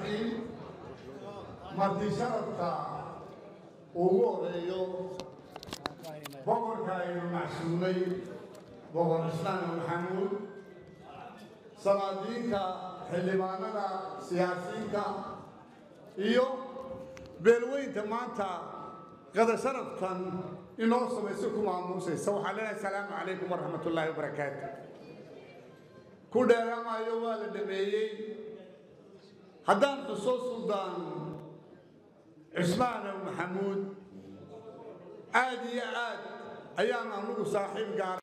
raxiim marti sharafka ugu horeeyo boqorka aynu macsuumay boqor islaan maxamuud salaadiinta xildhibaanada siyaasiyiinta iyo beelweynta maanta qada sharaftan inoo samayso ku maamuusaysa waxaan leenahay asalaamu calaykum waraxmat ullaahi wabarakaatu ku dheeraamayo waa la dhameeyey haddaan xuso suldaan cismaanow maxamuud aad iyo aad ayaan anugu saaxiib gaara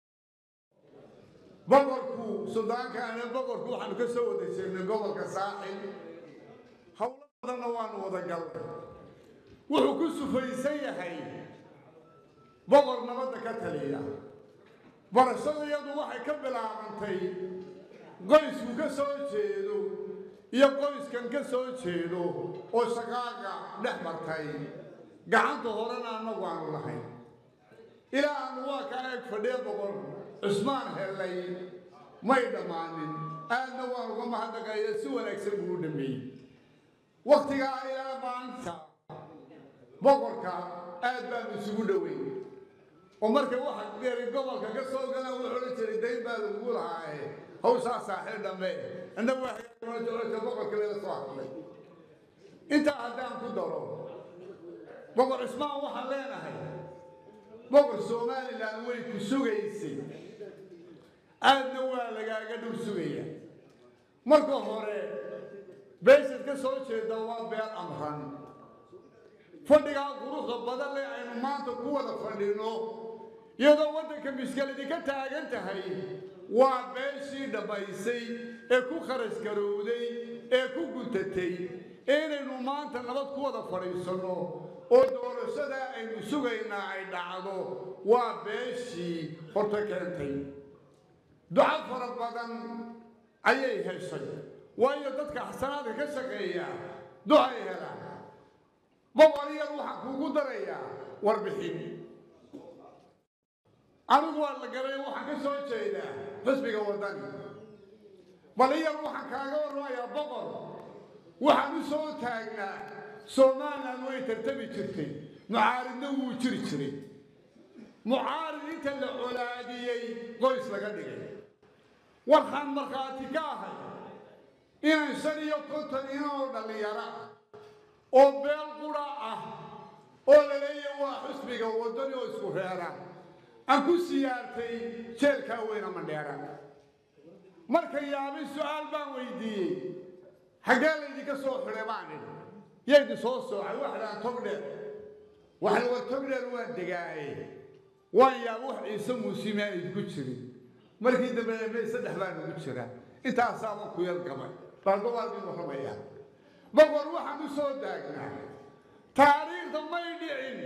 boqorku suldaankaana boqorku waxaanu ka soo wada jeednay gobolka saaxib howlo badanna waanu wada galnay wuxuu ku sufaysan yahay boqor nabadda ka taliya barashadayadu waxay ka bilaabantay qoysku ka soo jeedo iyo qoyskan ka soo jeedo oo shaqaaga dhex martay gacanta horena annagu aanu lahayn ilaa aanu waa kaa eeg fadhiya boqor cusmaan hellay may dhammaanin aadna waan uga mahadnaqaya si wanaagsan buu u dhameeyey wakhtigaa ilaa maanta boqorka aad baanu isugu dhoweyn oo marka waxa geeri gobolka ka soo galaan wuxuu odhan jiray dayn baa lagu lahaaye hawshaa saaxiib dhambe annagu waxay boqorka laga soo hadlay intaa haddaan ku daro boqor cismaan waxaan leenahay boqor somalilan way ku sugaysay aadna waa lagaaga dhul sugaya marka hore beeshad ka soo jeeda waa beel amran fadhigaa quruxda badan leh aynu maanta ku wada fadhino iyadoo waddanka miskiladi ka taagan tahay waa beeshii dhammaysay ee ku kharash garowday ee ku guntatay inaynu maanta nabad ku wada fadhiisanno oo doorashada aynu sugaynaa ay dhacdo waa beeshii horta keentay duco fara badan ayay heshay waayo dadka xasanaadka ka shaqeeya ducay helaan boqor yar waxaan kuugu darayaa warbixin anigu waa la garay waxaan ka soo jeedaa xisbiga waddani bal yar waxaan kaaga warramayaa boqor waxaan u soo taagnaa somalilan way tartami jirtay mucaaridna wuu jiri jiray mucaarid inta la colaadiyey qoys laga dhigay waxaan markhaati ka ahay inaan shan iyo konton inoo dhallinyaro ah oo beel qura ah oo la leeyahay waa xusbiga waddani oo isku reera aan ku siyaartay jeelkaa weyna mandheera marka yaabay su-aal baan weydiiyey xaggee laydinka soo xidhay baan idhi yaydin soo soocay waxdhaan togdheer waxay war togdheer waan degaaye waan yaaba wax ciise muusimaan idinku jirin markii dambe emey saddex baan ugu jira intaasaaba ku yar gabay baa gobaaldii warramayaa boqor waxaan u soo daagnaa taariikhda may dhicin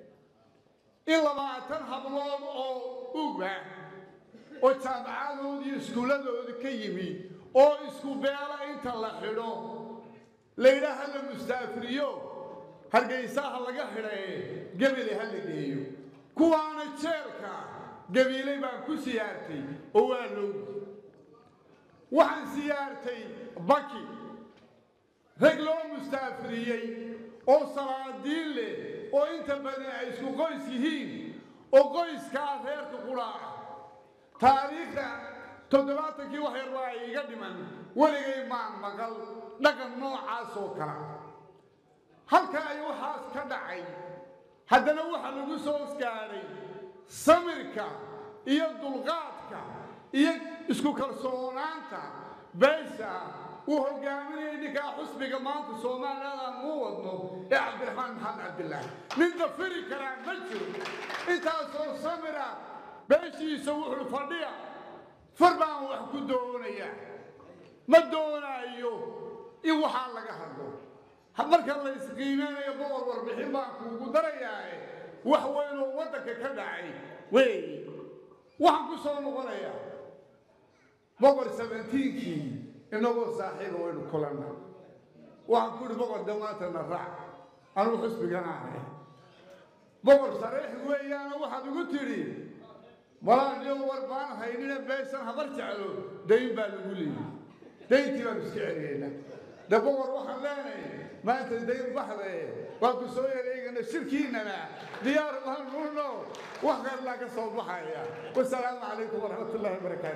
in labaatan hablood oo uga oo jaamacadoodii iyo iskuulladoodi ka yimi oo isku beela inta la xidho laydhaa ha la mustaafiriyo hargaysaha laga xidhaye gebele ha la geeyo kuwaana jeelka gabiilay baan ku siyaartay oo waa lowgi waxaan siyaartay baki rag loo mustaafiriyey oo salaadiin leh oo inta badan ay isku qoys yihiin oo qoyskaa reerka quraaca taariikhda toddobaatankii wax yar waa ay iga dhiman weligay maan maqal dhaqan noocaas oo kala halka ay waxaas ka dhacay haddana waxa lagu soo gaadhay samirka iyo dulqaadka iyo isku kalsoonaanta beesha uu hogaaminayay ninkaa xusbiga maanta soomaaliland aan uu wadno ee cabdiraxmaan maxamed cabdilaahi nin dafiri karaa ma jiro intaasoo samira beeshiisa wuxuu fadhiya far baan wax ku doonaya ma doonaayo in waxaa laga hadlo marka la isqiimeynayo boqor warbixin baan kuugu darayaae wax weynoo waddanka ka dhacay wey waxaan ku soo noqonayaa boqor sabentiinkii inagoo saaxiiba waynu kulanna waxaan ku ihi boqor damaantana raac anugu xusbiganaane boqor sareex weeyaana waxaad igu tidhi malaaniyo war baan haynina beeshan habar jeclo dayn baa lagu leeyay dayntii baanu iska celiyaynaa de boqor waxaan leenahay maanta dayn baxde waa ku soo yareegana shirkiinana diyaar baan nuuno wax kallaa ka soo baxaya wasalaamu calaykum waraxmat ullahi wabarakaatu